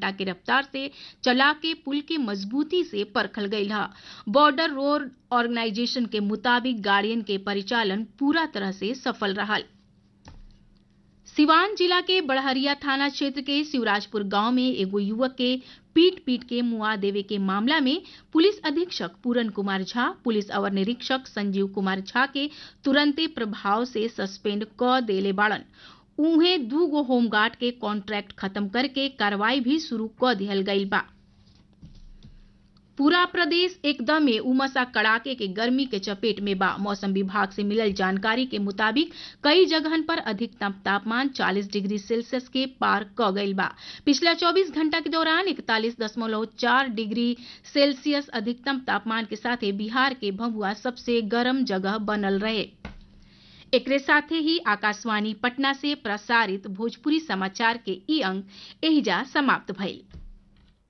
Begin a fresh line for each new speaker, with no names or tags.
घंटा के रफ्तार से चला के पुल के मजबूती से परखल गई है बॉर्डर रोड ऑर्गेनाइजेशन के मुताबिक गाड़ियन के परिचालन पूरा तरह से सफल रहा सिवान जिला के बड़हरिया थाना क्षेत्र के शिवराजपुर गांव में एगो युवक के पीट पीट के मुआ देवे के मामला में पुलिस अधीक्षक पूरन कुमार झा पुलिस अवर निरीक्षक संजीव कुमार झा के तुरंते प्रभाव से सस्पेंड क देले बाड़न उहे दूगो होमगार्ड के कॉन्ट्रैक्ट खत्म करके कार्रवाई भी शुरू क दिहल गई बा पूरा प्रदेश एकदमे उमसा कड़ाके के गर्मी के चपेट में बा मौसम विभाग से मिलल जानकारी के मुताबिक कई जगहन पर अधिकतम तापमान 40 डिग्री सेल्सियस के पार क गईल बा पिछला 24 घंटा के दौरान इकतालीस दशमलव चार डिग्री सेल्सियस अधिकतम तापमान के साथ बिहार के भभुआ सबसे गर्म जगह बनल रहे एकरे साथे ही आकाशवाणी पटना से प्रसारित भोजपुरी समाचार के ई अंक एहिजा समाप्त भइल